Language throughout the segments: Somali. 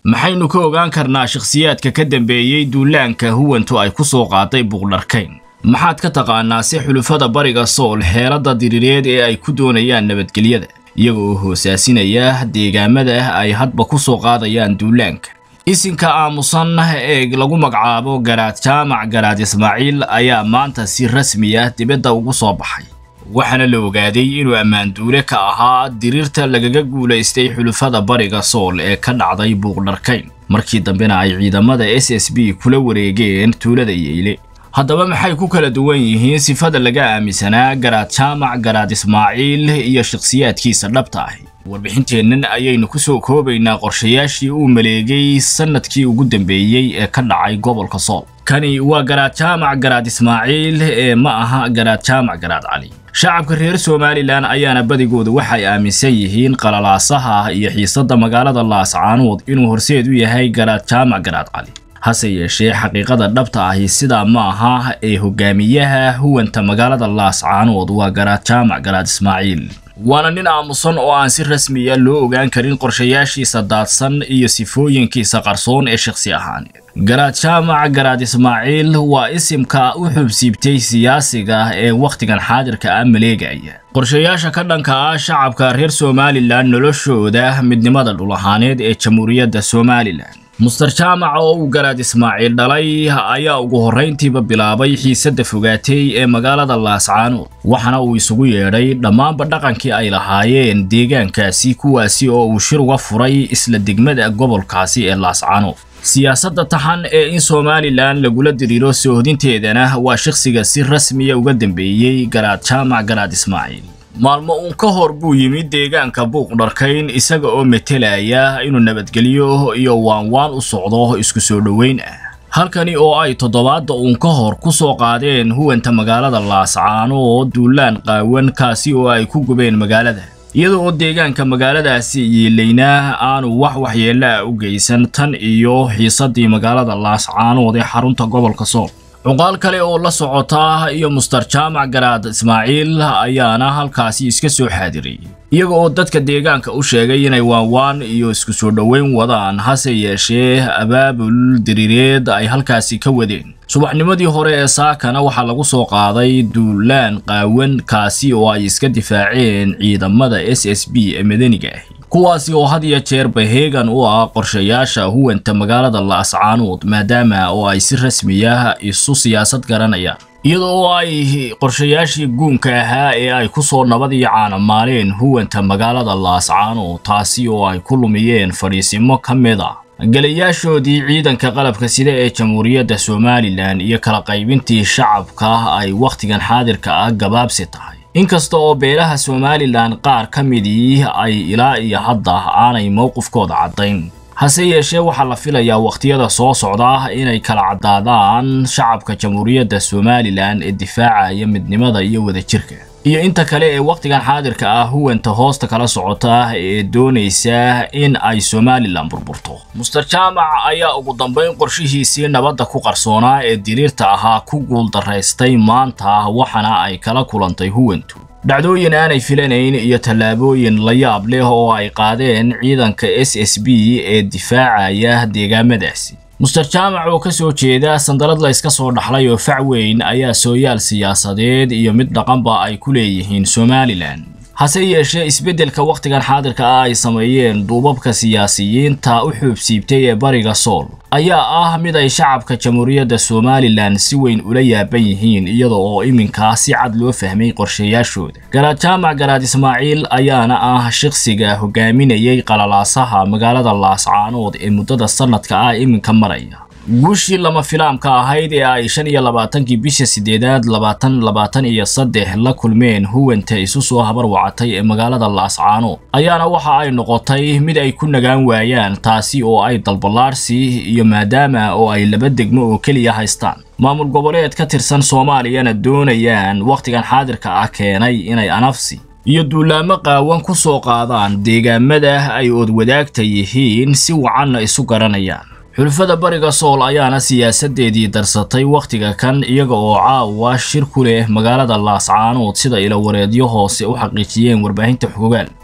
maxaynu ka ogaan karnaa shakhsiyaadka ka dambeeyey duulaanka huwantu ay ku soo qaaday buuqdharkayn maxaad ka taqaanaa si xulufada bariga sool xeeladda diriireed ee ay ku doonayaan nabadgelyada iyaga oo hoosaasinaya deegaamada ay hadba ku soo qaadayaan duulaanka isinka aamusan ee lagu magacaabo garaad jaamac garaad ismaaciil ayaa maanta si rasmi ah dibadda ugu soo baxay waxaana la ogaaday inuu ammaanduule ka ahaa diriirta lagaga guulaystay xulufada bariga sool ee ka dhacday buuqdharkayn markii dambena ay ciidamada s s b kula wareegeen tuulada yeyle haddaba maxay ku kala duwan yihiin sifada laga aaminsanaa garaad jaamac garaad ismaaciil iyo shakhsiyaadkiisa dhabta ahi warbixinteennan ayaynu ku soo koobaynaa qorshayaashii uu maleegay sannadkii ugu dambeeyey ee ka dhacay gobolka sool kani waa garaad jaamac garaad ismaaciil ee ma aha garaad jaamac garaad cali shacabka reer somalilan ayaana badigooda waxay aaminsan yihiin qalalaasaha iyo xiisadda magaalada laascaanood inuu horseed u yahay garaad jaamac garaad cali hase yeeshee xaqiiqada dhabta ahi sidaa ma aha ee hogaamiyaha huwanta magaalada laascaanood waa garaad jaamac garaad ismaaciil waana nin aamusan oo aan si rasmiya loo ogaan karin qorshayaashiisa daadsan iyo sifooyinkiisa qarsoon ee shakhsi ahaaneed garaad jaamac garaad ismaaciil waa isimka u xubsiibtay siyaasiga ee wakhtigan xaadirka ah maleegaya qorshayaasha ka dhanka ah shacabka reer somalilan noloshooda midnimada dhul ahaaneed ee jamhuuriyadda somalilan muster jaamac oo uu garaad ismaaciil dhalay ayaa ugu horrayntiiba bilaabay xiisadda fogaatay ee magaalada laascaanood waxaana uu isugu yeedhay dhammaanba dhaqankii ay lahaayeen deegaankaasi kuwaasi oo uu shir uga furay isla degmada gobolkaasi ee laascaanood siyaasadda taxan ee in somalilan lagula diriiro soohodinteedana waa shakhsiga si rasmiya uga dambeeyey garaad jaamac garaad ismaaciil maalmo uun ka hor buu yimid deegaanka buuqdharkayn isaga oo metelaya inuu nabadgelyo iyo waanwaan u socdo isku soo dhoweyn ah halkani oo ay toddobaadda uun ka hor ku soo qaadeen huwanta magaalada laascaanood duulaan qaawan kaasi oo ay ku gubeen magaalada iyada oo deegaanka magaaladaasi yiilaynaa aanu wax waxyeella ah u geysan tan iyo xiisaddii magaalada laascaanood ee xarunta gobolka sool cuqaal kale oo la socota iyo muster jaamac garaad ismaaciil ayaana halkaasi iska soo xaadirayay iyaga oo dadka deegaanka u sheegay inay waanwaan iyo isku soo dhoweyn wadaan hase yeeshee abaabul diriireed ay halkaasi ka wadeen subaxnimadii hore ee saakana waxaa lagu soo qaaday duulaan qaawan kaasi oo ay iska difaaceen ciidamada s s b ee madaniga ahi kuwaasi oo had iyo jeerba heegan u ah qorshayaasha huwanta magaalada laascaanood maadaama oo ay si rasmiya isu siyaasad garanayaan iyada oo ay qorshayaashii guunka ahaa ee ay ku soo nabad iyo caanamaaleen huwanta magaalada laascaanood taasi oo ay ku lumiyeen fadhiisimo ka mid a galayaashoodii ciidanka qalabka sida ee jamhuuriyadda somalilan iyo kala qaybintii shacabka ay wakhtigan xaadirka ah gabaabsi tahay inkasta oo beelaha somalilan qaar ka midii ay ilaa iyo hadda aanay mowqifkooda caddayn hase yeeshee waxaa la filayaa wakhtiyada soo socda inay kala caddaadaan shacabka jamhuuriyadda somalilan ee difaacaya midnimada iyo wadajirka iyo inta kale ee wakhtigan xaadirka ah huwanta hoosta kala socota ee doonaysa in ay somalilan burburto muster jaamac ayaa ugu dambayn qorshihiisii nabadda ku qarsoonaa ee diriirta ahaa ku guuldaraystay maanta waxaana ay kala kulantay huwantu dhacdooyin aanay filanayn iyo tallaabooyin la yaab leh oo ay qaadeen ciidanka s s b ee difaacaya deegaamadaasi muster jaamac oo ka soo jeeda sandalad la yska soo dhaxlay oo fac weyn ayaa sooyaal siyaasadeed iyo mid dhaqanba ay ku leeyihiin somalilan hase yeeshee isbeddelka wakhtigan xaadirka ah ay sameeyeen duubabka siyaasiyiinta u xuubsiibtay ee bariga sool ayaa ah mid ay shacabka jamhuuriyadda somalilan si weyn ula yaaban yihiin iyada oo iminkaa si cad loo fahmay qorshayaashooda garaad jaamac garaad ismaaciil ayaana ah shakhsiga hogaaminayay qalalaasaha magaalada laascaanood ee muddada sannadka ah iminka maraya guushii lama filaamka ahayd ee ay shan iyo labaatankii bisha sideedaad labaatan labaatan iyo saddex la kulmeen huwanta isu soo habar wacatay ee magaalada laascaanood ayaana waxa ay noqotay mid ay ku nagaan waayaan taasi oo ay dalballaarsi iyo maadaama oo ay laba degmo oo keliya haystaan maamul goboleed ka tirsan soomaaliyana doonayaan wakhtigan xaadirka ah keenay inay anafsi iyo duulaamo qaawan ku soo qaadaan deegaamada ay oodwadaagta yihiin si wacanna isu garanayaan xulafada bariga sool ayaana siyaasadeedii darsatay wakhtiga kan iyaga oo caawa shir ku leh magaalada laascaanood sida ilawareedyo hoose u xaqiijiyeen warbaahinta xogaal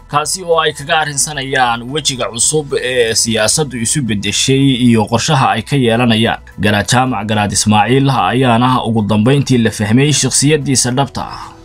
kaasi oo ay kaga arrinsanayaan wejiga cusub ee siyaasaddu isu beddeshay iyo qorshaha ay ka yeelanayaan garaad jaamac garaad ismaaciil ayaana ugu dambayntii la fahmay shakhsiyaddiisa dhabta ah